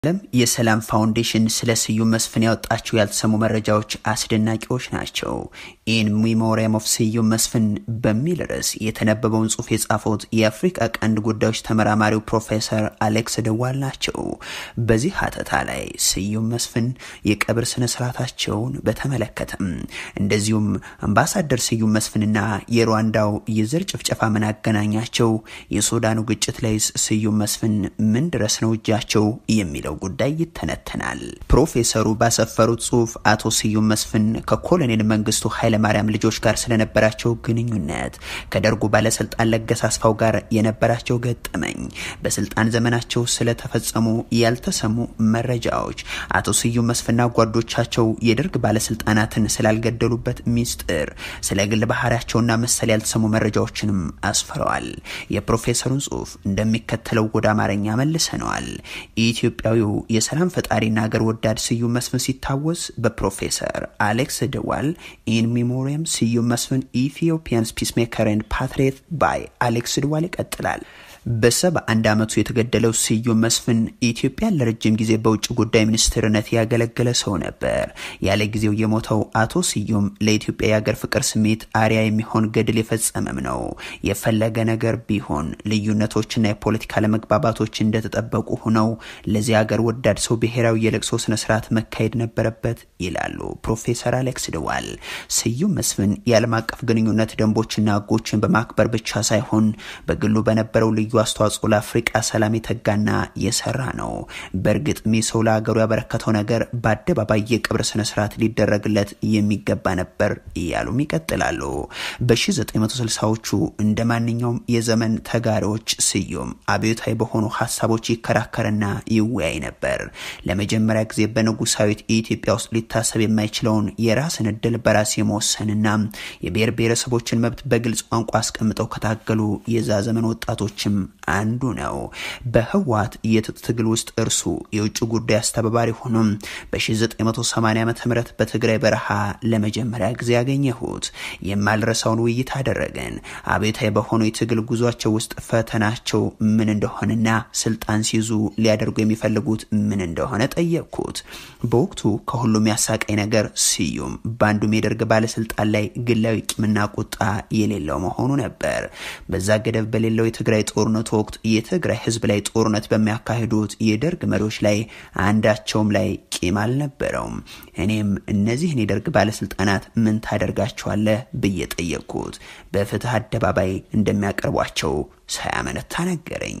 ዓለም የሰላም ፋውንዴሽን ስለ ስዩም መስፍን ያወጣቸው ያልተሰሙ መረጃዎች አስደናቂዎች ናቸው። ኢን ሚሞሪያም ኦፍ ስዩም መስፍን በሚል ርዕስ የተነበበውን ጽሑፍ የጻፉት የአፍሪካ ቀንድ ጉዳዮች ተመራማሪው ፕሮፌሰር አሌክስ ደዋል ናቸው። በዚህ ሀተታ ላይ ስዩም መስፍን የቀብር ስነ ስርዓታቸውን በተመለከተም እንደዚሁም አምባሳደር ስዩም መስፍንና የሩዋንዳው የዘር ጭፍጨፋ ምን አገናኛቸው፣ የሱዳኑ ግጭት ላይ ስዩም መስፍን ምን ድረስ ነው እጃቸው የሚለው ጉዳይ ይተነተናል። ፕሮፌሰሩ ባሰፈሩት ጽሁፍ አቶ ስዩም መስፍን ከኮሎኔል መንግስቱ ኃይለማርያም ልጆች ጋር ስለነበራቸው ግንኙነት፣ ከደርጉ ባለስልጣን ለገሰ አስፋው ጋር የነበራቸው ገጠመኝ፣ በስልጣን ዘመናቸው ስለተፈጸሙ ያልተሰሙ መረጃዎች፣ አቶ ስዩም መስፍንና ጓዶቻቸው የደርግ ባለስልጣናትን ስላልገደሉበት ሚስጥር፣ ስለ ግል ባህሪያቸውና መሰል ያልተሰሙ መረጃዎችንም አስፍረዋል። የፕሮፌሰሩን ጽሁፍ እንደሚከተለው ወደ አማርኛ መልሰነዋል። ኢትዮጵያዊው የሰላም ፈጣሪና ሀገር ወዳድ ስዩም መስፍን ሲታወስ በፕሮፌሰር አሌክስ ደዋል ኢን ሚሞሪየም ስዩም መስፍን ኢትዮጵያንስ ፒስሜከር ኤንድ ፓትሪየት ባይ አሌክስ ደዋል ይቀጥላል። በሰባ አንድ ዓመቱ የተገደለው ስዩም መስፍን ኢትዮጵያን ለረጅም ጊዜ በውጭ ጉዳይ ሚኒስትርነት ያገለገለ ሰው ነበር። ያለ ጊዜው የሞተው አቶ ስዩም ለኢትዮጵያ የሀገር ፍቅር ስሜት አሪያ የሚሆን ገድል የፈጸመም ነው። የፈለገ ነገር ቢሆን ልዩነቶችና የፖለቲካ ለመግባባቶች እንደተጠበቁ ሆነው ለዚህ ሀገር ወዳድ ሰው ብሔራዊ የለቅሶ ስነስርዓት መካሄድ ነበረበት ይላሉ ፕሮፌሰር አሌክስ ደዋል። ስዩም መስፍን የዓለም አቀፍ ግንኙነት ደንቦችና ሕጎችን በማክበር ብቻ ሳይሆን በግሉ በነበረው ልዩ አስተዋጽኦ ለአፍሪቃ ሰላም የተጋና የሰራ ነው። በእርግጥ ይህ ሰው ለሀገሩ ያበረከተው ነገር በአደባባይ የቀብር ስነስርዓት ሊደረግለት የሚገባ ነበር እያሉም ይቀጥላሉ። በ1960ዎቹ እንደ ማንኛውም የዘመን ተጋሪዎች ስዩም አብዮታዊ በሆኑ ሀሳቦች ይከራከርና ይወያይ ነበር። ለመጀመሪያ ጊዜ በንጉሳዊት ኢትዮጵያ ውስጥ ሊታሰብ የማይችለውን የራስን እድል በራስ የመወሰንና የብሔር ብሔረሰቦችን መብት በግልጽ ቋንቋ አስቀምጠው ከታገሉ የዛ ዘመን ወጣቶችም አንዱ ነው። በህወሓት የትጥቅ ትግል ውስጥ እርሱ የውጭ ጉዳይ አስተባባሪ ሆኖም በ1980 ዓ ም በትግራይ በረሃ ለመጀመሪያ ጊዜ ያገኘሁት የማልረሳውን ውይይት አደረገን። አብዮታዊ በሆነው የትግል ጉዟቸው ውስጥ ፈተናቸው ምን እንደሆነና ስልጣን ሲይዙ ሊያደርጉ የሚፈልጉት ምን እንደሆነ ጠየቅኩት። በወቅቱ ከሁሉም ያሳቀኝ ነገር ስዩም በአንዱም የደርግ ባለስልጣን ላይ ግላዊ ቂምና ቁጣ የሌለው መሆኑ ነበር። በዛ ገደብ በሌለው የትግራይ ጦርነቱ ወቅት የትግራይ ህዝብ ላይ ጦርነት በሚያካሂዱት የደርግ መሪዎች ላይ አንዳቸውም ላይ ቂም አልነበረውም። እኔም እነዚህን የደርግ ባለስልጣናት ምን ታደርጋቸዋለህ ብዬ ጠየቅኩት። በፍትህ አደባባይ እንደሚያቀርቧቸው ሳያመነታ ነገረኝ።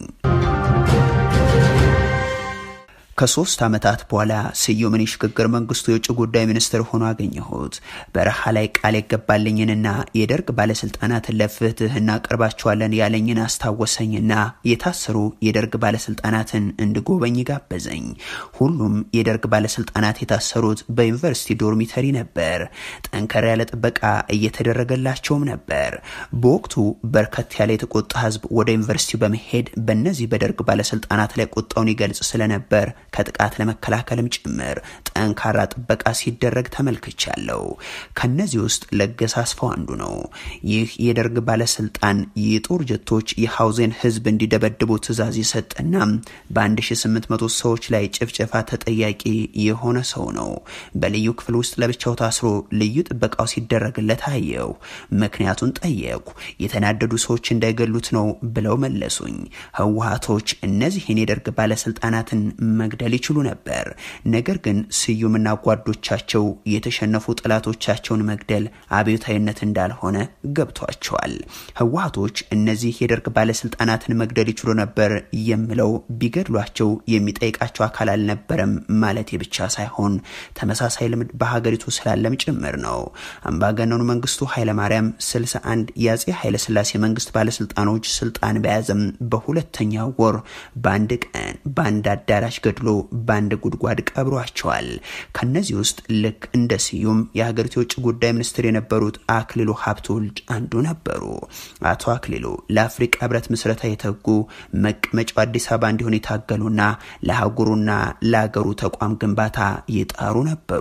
ከሶስት ዓመታት በኋላ ስዩምን የሽግግር መንግስቱ የውጭ ጉዳይ ሚኒስትር ሆኖ አገኘሁት። በረሃ ላይ ቃል የገባልኝንና የደርግ ባለስልጣናትን ለፍትህ እናቀርባቸዋለን ያለኝን አስታወሰኝና የታሰሩ የደርግ ባለስልጣናትን እንድጎበኝ ጋበዘኝ። ሁሉም የደርግ ባለስልጣናት የታሰሩት በዩኒቨርሲቲ ዶርሚተሪ ነበር። ጠንከር ያለ ጥበቃ እየተደረገላቸውም ነበር። በወቅቱ በርከት ያለ የተቆጣ ህዝብ ወደ ዩኒቨርሲቲው በመሄድ በእነዚህ በደርግ ባለስልጣናት ላይ ቁጣውን ይገልጽ ስለነበር ከጥቃት ለመከላከልም ጭምር ጠንካራ ጥበቃ ሲደረግ ተመልክቻለሁ። ከነዚህ ውስጥ ለገሰ አስፋው አንዱ ነው። ይህ የደርግ ባለስልጣን የጦር ጀቶች የሐውዜን ህዝብ እንዲደበድቡ ትዕዛዝ የሰጠና በ1800 ሰዎች ላይ ጭፍጨፋ ተጠያቂ የሆነ ሰው ነው። በልዩ ክፍል ውስጥ ለብቻው ታስሮ ልዩ ጥበቃው ሲደረግለት አየው። ምክንያቱን ጠየቁ። የተናደዱ ሰዎች እንዳይገሉት ነው ብለው መለሱኝ። ህወሀቶች እነዚህን የደርግ ባለስልጣናትን መግደል ይችሉ ነበር። ነገር ግን ስዩምና ጓዶቻቸው የተሸነፉ ጠላቶቻቸውን መግደል አብዮታዊነት እንዳልሆነ ገብቷቸዋል። ህወሀቶች እነዚህ የደርግ ባለስልጣናትን መግደል ይችሉ ነበር የምለው ቢገድሏቸው የሚጠይቃቸው አካል አልነበረም ማለቴ ብቻ ሳይሆን ተመሳሳይ ልምድ በሀገሪቱ ስላለም ጭምር ነው። አምባገነኑ መንግስቱ ኃይለማርያም 61 የአጼ ኃይለስላሴ መንግስት ባለስልጣኖች ስልጣን በያዘም በሁለተኛ ወር በአንድ ቀን በአንድ አዳራሽ ገድሎ በአንድ ጉድጓድ ቀብሯቸዋል። ከነዚህ ውስጥ ልክ እንደ ስዩም የሀገሪቱ የውጭ ጉዳይ ሚኒስትር የነበሩት አክሊሉ ሀብተወልድ አንዱ ነበሩ። አቶ አክሊሉ ለአፍሪቃ ህብረት ምስረታ የተጉ መቀመጫው አዲስ አበባ እንዲሆን የታገሉና ለአህጉሩና ለሀገሩ ተቋም ግንባታ የጣሩ ነበሩ።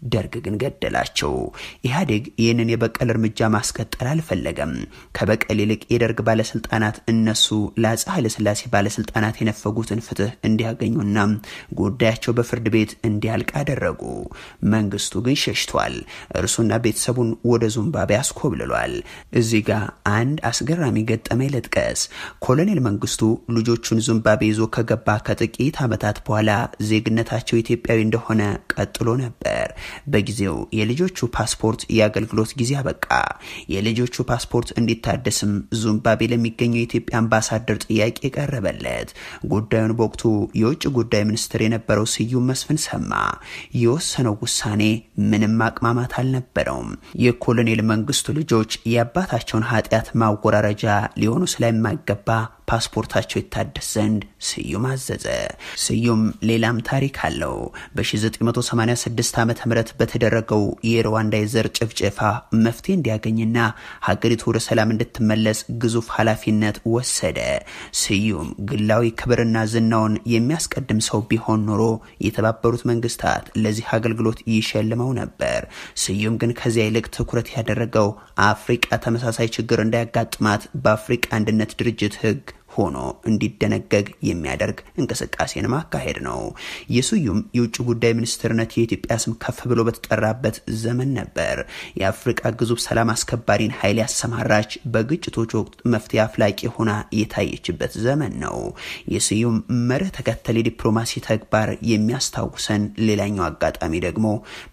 ደርግ ግን ገደላቸው። ኢህአዴግ ይህንን የበቀል እርምጃ ማስቀጠል አልፈለገም። ከበቀል ይልቅ የደርግ ባለስልጣናት እነሱ ለአፄ ኃይለሥላሴ ባለስልጣናት የነፈጉትን ፍትህ እንዲያገኙና ጉዳያቸው በፍርድ ቤት እንዲያልቅ አደረጉ። መንግስቱ ግን ሸሽቷል። እርሱና ቤተሰቡን ወደ ዙምባቤ አስኮብልሏል። እዚህ ጋር አንድ አስገራሚ ገጠመኝ ልጥቀስ። ኮሎኔል መንግስቱ ልጆቹን ዙምባቤ ይዞ ከገባ ከጥቂት ዓመታት በኋላ ዜግነታቸው ኢትዮጵያዊ እንደሆነ ቀጥሎ ነበር። በጊዜው የልጆቹ ፓስፖርት የአገልግሎት ጊዜ አበቃ። የልጆቹ ፓስፖርት እንዲታደስም ዙምባቤ ለሚገኘው የኢትዮጵያ አምባሳደር ጥያቄ ቀረበለት። ጉዳዩን በወቅቱ የውጭ ጉዳይ ሚኒስትር የነበረው ስዩም መስፍን ሰማ። የወሰነው ውሳኔ ምንም ማቅማማት አልነበረውም። የኮሎኔል መንግስቱ ልጆች የአባታቸውን ኃጢአት ማወራረጃ ሊሆኑ ስለማይገባ ፓስፖርታቸው ይታደስ ዘንድ ስዩም አዘዘ። ስዩም ሌላም ታሪክ አለው። በ1986 ዓ ም በተደረገው የሩዋንዳ የዘር ጭፍጨፋ መፍትሄ እንዲያገኝና ሀገሪቱ ወደ ሰላም እንድትመለስ ግዙፍ ኃላፊነት ወሰደ። ስዩም ግላዊ ክብርና ዝናውን የሚያስቀድም ሰው ቢሆን ኖሮ የተባበሩት መንግስታት ለዚህ አገልግሎት ይሸልመው ነበር። ስዩም ግን ከዚያ ይልቅ ትኩረት ያደረገው አፍሪቃ ተመሳሳይ ችግር እንዳያጋጥማት በአፍሪቃ አንድነት ድርጅት ህግ ሆኖ እንዲደነገግ የሚያደርግ እንቅስቃሴን ማካሄድ ነው። የስዩም የውጭ ጉዳይ ሚኒስትርነት የኢትዮጵያ ስም ከፍ ብሎ በተጠራበት ዘመን ነበር። የአፍሪቃ ግዙፍ ሰላም አስከባሪን ኃይል ያሰማራች፣ በግጭቶች ወቅት መፍትሄ አፍላቂ ሆና የታየችበት ዘመን ነው። የስዩም መርህ ተከተል የዲፕሎማሲ ተግባር የሚያስታውሰን ሌላኛው አጋጣሚ ደግሞ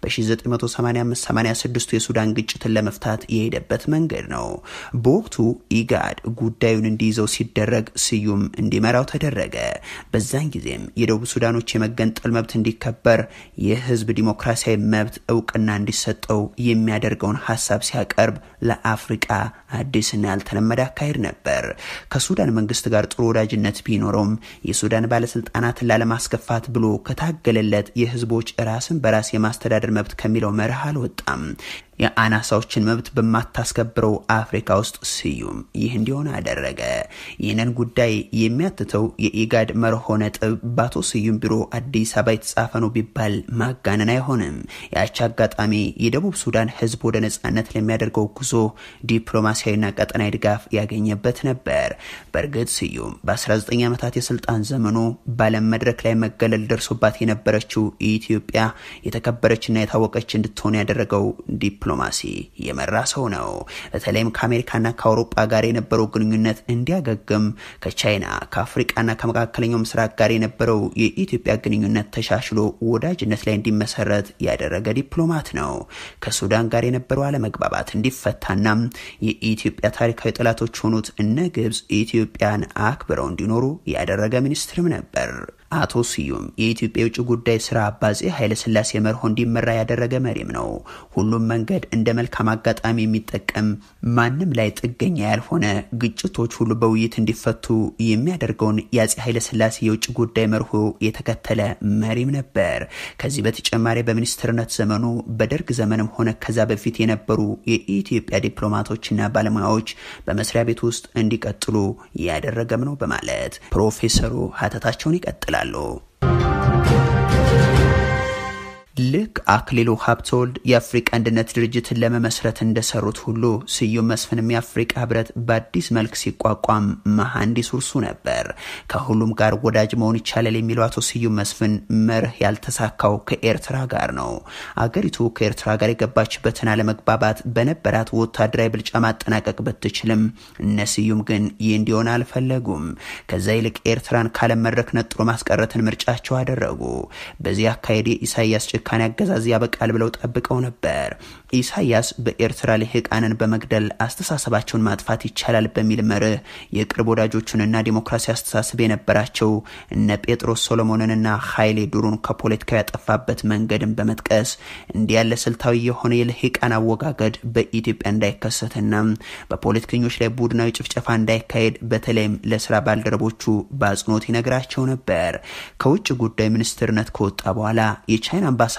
በ1985/86 የሱዳን ግጭትን ለመፍታት የሄደበት መንገድ ነው። በወቅቱ ኢጋድ ጉዳዩን እንዲይዘው ሲደረግ ስዩም እንዲመራው ተደረገ። በዛን ጊዜም የደቡብ ሱዳኖች የመገንጠል መብት እንዲከበር የህዝብ ዲሞክራሲያዊ መብት እውቅና እንዲሰጠው የሚያደርገውን ሀሳብ ሲያቀርብ ለአፍሪቃ አዲስና ያልተለመደ አካሄድ ነበር። ከሱዳን መንግስት ጋር ጥሩ ወዳጅነት ቢኖረውም የሱዳን ባለስልጣናትን ላለማስከፋት ብሎ ከታገለለት የህዝቦች ራስን በራስ የማስተዳደር መብት ከሚለው መርህ አልወጣም። የአናሳዎችን መብት በማታስከብረው አፍሪካ ውስጥ ስዩም ይህ እንዲሆን አደረገ። ይህንን ጉዳይ የሚያትተው የኢጋድ መርሆ ነጥብ በአቶ ስዩም ቢሮ አዲስ አበባ የተጻፈ ነው ቢባል ማጋነን አይሆንም። ያቺ አጋጣሚ የደቡብ ሱዳን ህዝብ ወደ ነጻነት ለሚያደርገው ጉዞ ዲፕሎማሲያዊና ቀጠናዊ ድጋፍ ያገኘበት ነበር። በእርግጥ ስዩም በ19 ዓመታት የስልጣን ዘመኑ በዓለም መድረክ ላይ መገለል ደርሶባት የነበረችው ኢትዮጵያ የተከበረችና የታወቀች እንድትሆን ያደረገው ዲፕሎማሲ የመራ ሰው ነው። በተለይም ከአሜሪካና ከአውሮፓ ጋር የነበረው ግንኙነት እንዲያገግም ከቻይና ከአፍሪቃና ከመካከለኛው ምስራቅ ጋር የነበረው የኢትዮጵያ ግንኙነት ተሻሽሎ ወዳጅነት ላይ እንዲመሰረት ያደረገ ዲፕሎማት ነው። ከሱዳን ጋር የነበረው አለመግባባት እንዲፈታና የኢትዮጵያ ታሪካዊ ጠላቶች የሆኑት እነ ግብጽ ኢትዮጵያን አክብረው እንዲኖሩ ያደረገ ሚኒስትርም ነበር። አቶ ስዩም የኢትዮጵያ የውጭ ጉዳይ ስራ በአፄ ኃይለሥላሴ መርሆ እንዲመራ ያደረገ መሪም ነው። ሁሉም መንገድ እንደ መልካም አጋጣሚ የሚጠቀም ማንም ላይ ጥገኛ ያልሆነ ግጭቶች ሁሉ በውይይት እንዲፈቱ የሚያደርገውን የአፄ ኃይለሥላሴ የውጭ ጉዳይ መርሆ የተከተለ መሪም ነበር። ከዚህ በተጨማሪ በሚኒስትርነት ዘመኑ በደርግ ዘመንም ሆነ ከዛ በፊት የነበሩ የኢትዮጵያ ዲፕሎማቶችና ባለሙያዎች በመስሪያ ቤት ውስጥ እንዲቀጥሉ ያደረገም ነው በማለት ፕሮፌሰሩ ሀተታቸውን ይቀጥላል ይላሉ። ልክ አክሊሉ ሀብተወልድ የአፍሪቃ አንድነት ድርጅትን ለመመስረት እንደሰሩት ሁሉ ስዩም መስፍንም የአፍሪቃ ህብረት በአዲስ መልክ ሲቋቋም መሐንዲስ እርሱ ነበር። ከሁሉም ጋር ወዳጅ መሆን ይቻላል የሚለው አቶ ስዩም መስፍን መርህ ያልተሳካው ከኤርትራ ጋር ነው። አገሪቱ ከኤርትራ ጋር የገባችበትን አለመግባባት በነበራት ወታደራዊ ብልጫ ማጠናቀቅ ብትችልም እነ ስዩም ግን ይህ እንዲሆን አልፈለጉም። ከዛ ይልቅ ኤርትራን ካለም መድረክ ነጥሎ ማስቀረትን ምርጫቸው አደረጉ። በዚህ አካሄድ የኢሳያስ ጭካኔ አገዛዝ ያበቃል ብለው ጠብቀው ነበር። ኢሳያስ በኤርትራ ልሂቃንን በመግደል አስተሳሰባቸውን ማጥፋት ይቻላል በሚል መርህ የቅርብ ወዳጆቹንና ዲሞክራሲ አስተሳሰብ የነበራቸው እነ ጴጥሮስ ሶሎሞንንና ኃይሌ ዱሩን ከፖለቲካው ያጠፋበት መንገድን በመጥቀስ እንዲህ ያለ ስልታዊ የሆነ የልሂቃን አወጋገድ በኢትዮጵያ እንዳይከሰትና በፖለቲከኞች ላይ ቡድናዊ ጭፍጨፋ እንዳይካሄድ በተለይም ለስራ ባልደረቦቹ በአጽንኦት ይነግራቸው ነበር። ከውጭ ጉዳይ ሚኒስትርነት ከወጣ በኋላ የቻይና አምባሳደር የሆነው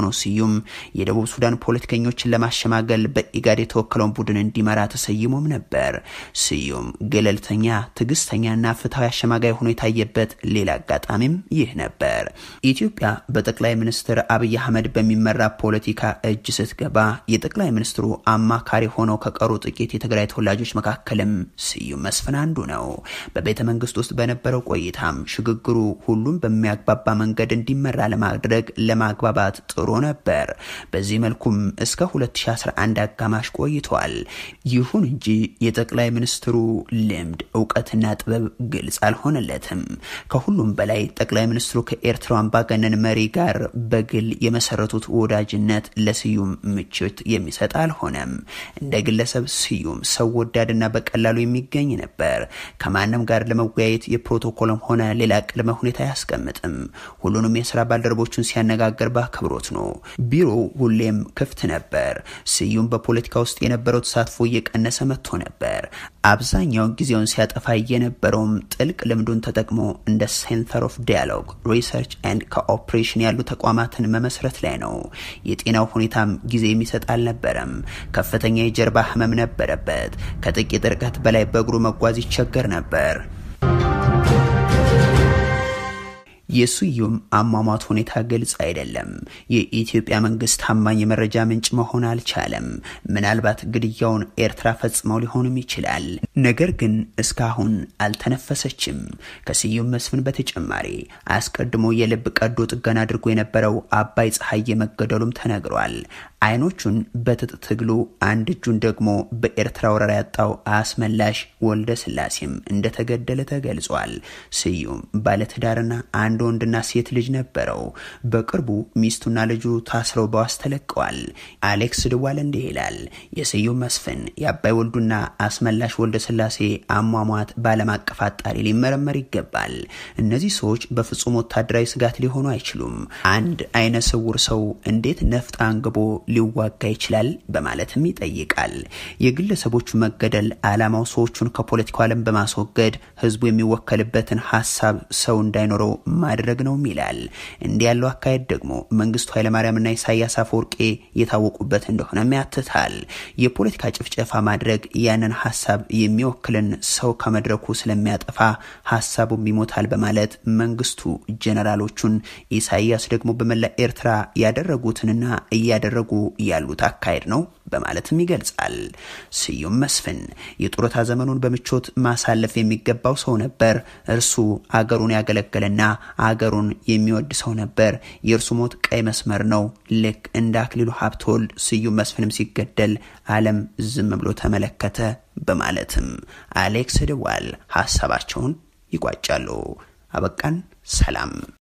የሆነው ስዩም የደቡብ ሱዳን ፖለቲከኞችን ለማሸማገል በኢጋድ የተወከለውን ቡድን እንዲመራ ተሰይሞም ነበር። ስዩም ገለልተኛ፣ ትዕግስተኛና ፍትሐዊ አሸማጋይ ሆኖ የታየበት ሌላ አጋጣሚም ይህ ነበር። ኢትዮጵያ በጠቅላይ ሚኒስትር አብይ አህመድ በሚመራ ፖለቲካ እጅ ስትገባ የጠቅላይ ሚኒስትሩ አማካሪ ሆነው ከቀሩ ጥቂት የትግራይ ተወላጆች መካከልም ስዩም መስፍን አንዱ ነው። በቤተ መንግስት ውስጥ በነበረው ቆይታም ሽግግሩ ሁሉም በሚያግባባ መንገድ እንዲመራ ለማድረግ ለማግባባት ጥሩ ነበር። በዚህ መልኩም እስከ 2011 አጋማሽ ቆይቷል። ይሁን እንጂ የጠቅላይ ሚኒስትሩ ልምድ እውቀትና ጥበብ ግልጽ አልሆነለትም። ከሁሉም በላይ ጠቅላይ ሚኒስትሩ ከኤርትራው አምባገነን መሪ ጋር በግል የመሰረቱት ወዳጅነት ለስዩም ምቾት የሚሰጥ አልሆነም። እንደ ግለሰብ ስዩም ሰው ወዳድና በቀላሉ የሚገኝ ነበር። ከማንም ጋር ለመወያየት የፕሮቶኮልም ሆነ ሌላ ቅድመ ሁኔታ አያስቀምጥም። ሁሉንም የስራ ባልደረቦቹን ሲያነጋገር በአክብሮት ነው። ቢሮው ሁሌም ክፍት ነበር። ስዩም በፖለቲካ ውስጥ የነበረው ተሳትፎ እየቀነሰ መጥቶ ነበር። አብዛኛውን ጊዜውን ሲያጠፋ የነበረውም ጥልቅ ልምዱን ተጠቅሞ እንደ ሴንተር ኦፍ ዲያሎግ ሪሰርች ኤንድ ኮኦፕሬሽን ያሉ ተቋማትን መመስረት ላይ ነው። የጤናው ሁኔታም ጊዜ የሚሰጥ አልነበረም። ከፍተኛ የጀርባ ህመም ነበረበት። ከጥቂት ርቀት በላይ በእግሩ መጓዝ ይቸገር ነበር። የስዩም አሟሟት ሁኔታ ግልጽ አይደለም። የኢትዮጵያ መንግስት ታማኝ የመረጃ ምንጭ መሆን አልቻለም። ምናልባት ግድያውን ኤርትራ ፈጽመው ሊሆንም ይችላል። ነገር ግን እስካሁን አልተነፈሰችም። ከስዩም መስፍን በተጨማሪ አስቀድሞ የልብ ቀዶ ጥገና አድርጎ የነበረው አባይ ፀሐዬ መገደሉም ተነግሯል። አይኖቹን በትጥቅ ትግሉ አንድ እጁን ደግሞ በኤርትራ ወረራ ያጣው አስመላሽ ወልደ ስላሴም እንደተገደለ ተገልጿል። ስዩም ባለትዳርና አንድ ወንድና ሴት ልጅ ነበረው። በቅርቡ ሚስቱና ልጁ ታስረው በዋስ ተለቀዋል። አሌክስ ድዋል እንዲህ ይላል። የስዩም መስፍን የአባይ ወልዱና አስመላሽ ወልደ ስላሴ አሟሟት በዓለም አቀፍ አጣሪ ሊመረመር ይገባል። እነዚህ ሰዎች በፍጹም ወታደራዊ ስጋት ሊሆኑ አይችሉም። አንድ አይነ ስውር ሰው እንዴት ነፍጥ አንግቦ ሊዋጋ ይችላል? በማለትም ይጠይቃል። የግለሰቦቹ መገደል ዓላማው ሰዎቹን ከፖለቲካው ዓለም በማስወገድ ህዝቡ የሚወከልበትን ሀሳብ ሰው እንዳይኖረው ማድረግ ነውም ይላል። እንዲህ ያለው አካሄድ ደግሞ መንግስቱ ኃይለማርያምና ኢሳያስ አፈወርቄ የታወቁበት እንደሆነም ያትታል። የፖለቲካ ጭፍጨፋ ማድረግ ያንን ሀሳብ የሚወክልን ሰው ከመድረኩ ስለሚያጠፋ ሀሳቡም ይሞታል በማለት መንግስቱ ጀነራሎቹን፣ ኢሳያስ ደግሞ በመላ ኤርትራ ያደረጉትንና እያደረጉ ያሉት አካሄድ ነው በማለትም ይገልጻል። ስዩም መስፍን የጡረታ ዘመኑን በምቾት ማሳለፍ የሚገባው ሰው ነበር። እርሱ አገሩን ያገለገለና አገሩን የሚወድ ሰው ነበር። የእርሱ ሞት ቀይ መስመር ነው። ልክ እንደ አክሊሉ ሀብተወልድ ስዩም መስፍንም ሲገደል ዓለም ዝም ብሎ ተመለከተ በማለትም አሌክስ ድዋል ሀሳባቸውን ይቋጫሉ። አበቃን። ሰላም